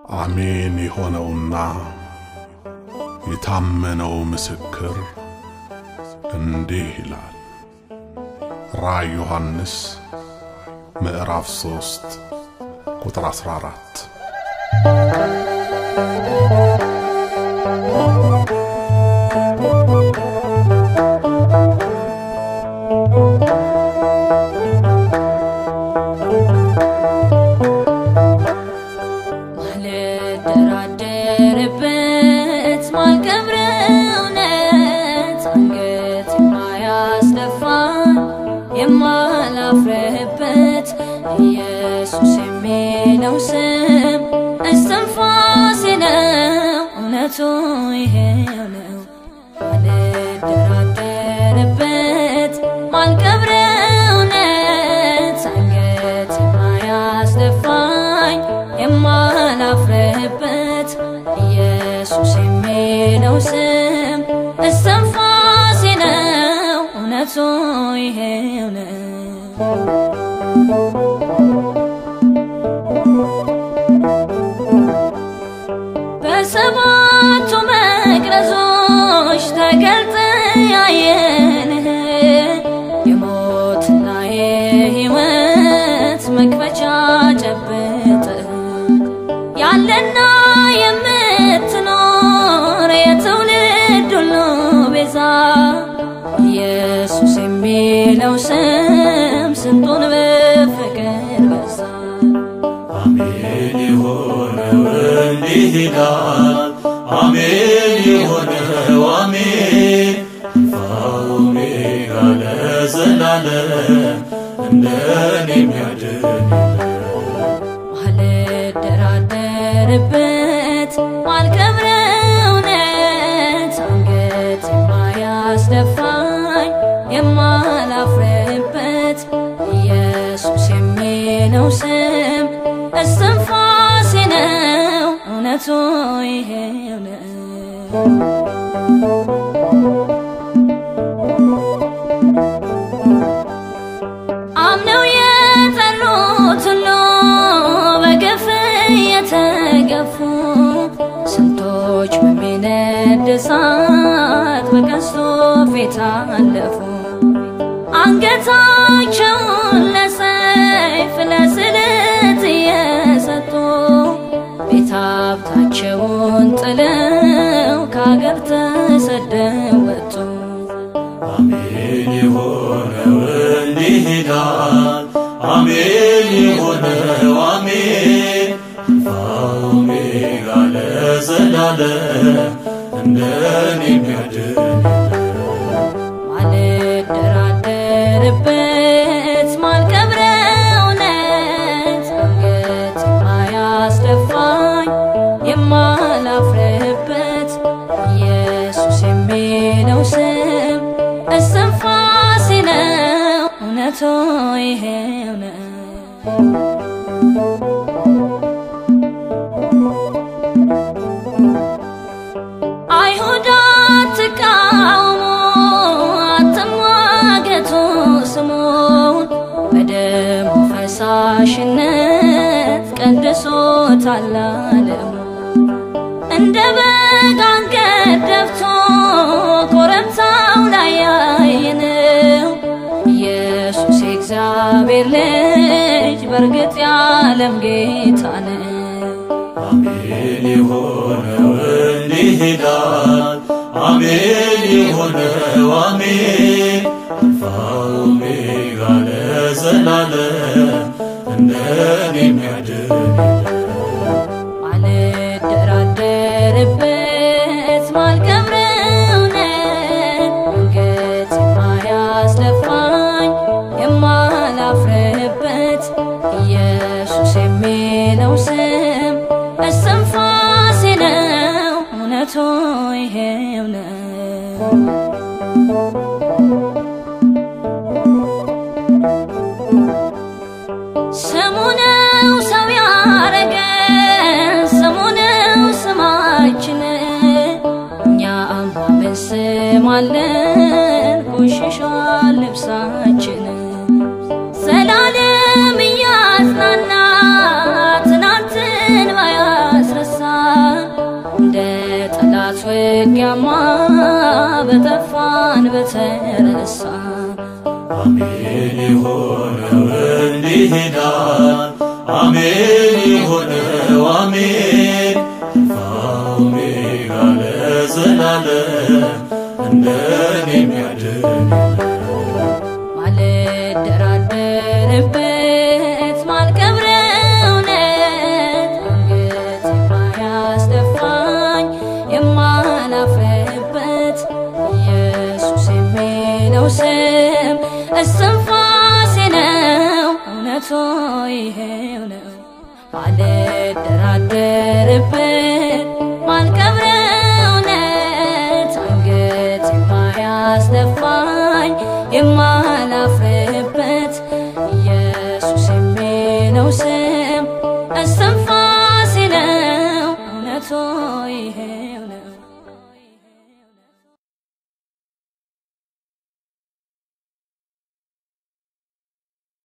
አሜን የሆነውና የታመነው ምስክር እንዲህ ይላል። ራእይ ዮሐንስ ምዕራፍ 3 ቁጥር 14 ማልደራደርበት ማልቀብረው እውነት አንገት የማያስደፋን የማላፍርበት ኢየሱስ የሚለው ስም እስትንፋሴ ነው። እውነቱ ይሄው ነው። ማልደራደርበት ማልቀብረው እውነት አንገት የማያስደፋኝ የማላፍርበት ኢየሱስ የሚለው ስም እስትንፋሴ ነው። እውነቱ ይሄው ነው። በሰባቱ መቅረዞች ተገልጠ ያየንህ የሞትና የሕይወት መክፈቻ ጨብጥ ያለና የምትኖር የትውልድ ሁሉ ቤዛ ኢየሱስ የሚለው ስም ስንቱን በፍቅር በዛ አሜን የሆነው እንዲህ ይላል። አሜን የሆነው አሜን አልፋ ኦሜጋ ለዘላለም እንደኔ የሚያድን ማልደራደርበት ማልቀብረው እውነት አንገት የማያስደፋኝ የማላፍርበት ኢየሱስ የሚለው ስም እስትንፋሴ ነው። እውነቱ ይሄው ነው። አምነው የጠሩት ሁሉ በግፍ የተገፉ ስንቶች በሚነድ እሳት በቀስቱ ፊት አለፉ። አንገታቸውን ለሰይፍ ለስለት እየሰጡ ቤት ሀብታቸውን ጥለው ከአገር ተሰደው ወጡ። አሜን የሆነው እንዲህ ይላል። አሜን የሆነው አሜን አልፋ ኦሜጋ ለዘላለም እንደኔ የሚያድን ማልደራደርበት ማልቀብረው እውነት አንገት የማያስደፋኝ የማላፍርበት ኢየሱስ የሚለው ስም እስትንፋሴ ነው። እውነቱ ይሄው ነው። አይሁድ አትቃውሙ፣ አትሟገቱ ስሙን በደሙ ፈሳሽነት ቀድሶታል ዓለሙ። እንደ በግ አንገት ደፍቶ ኮረብታው ላይ ያየነው ኢየሱስ የእግዚአብሔር ልጅ በእርግጥ የዓለም ጌታ ነው። አሜን የሆነው እንዲህ ይላል። አሜን የሆነው አሜን አልፋ ኦሜጋ ለዘላለም እንደኔ የሚያድን ማልደራደርበት ማልቀብረው እውነት አንገት የማያስደፋኝ የማላፍርበት ኢየሱስ የሚለው ስም እስትንፋሴ ነው። እውነቱ ይሄው ነው። ስሙ ነው ሰው ያረገን፣ ስሙ ነው ስማችን። እኛ አማምን ስም አለን፣ ቆሽሿል ልብሳችን። ዘላለም እያጽናና ትናንትን ባያስረሳ ውጊያማ በጠፋን በተረሳ አሜን የሆነው እንዲህ ይላል አሜን የሆነው አሜን አልፋ ኦሜጋ ለዘላለም እንደኔ የሚያድን ማልደራደርበት ማልቀብረው እውነት አንገት የማያስደፋኝ የማላፍርበት ኢየሱስ የሚለው ስም እስትንፋሴ ነው እውነቱ ይሄው ነው ማልደራደርበት ማልቀብረው እውነት አንገት የማያስደፋኝ የማላፍርበት ኢየሱስ የሚለው ስም እስትንፋሴ ነው እውነቱ ይሄው ነው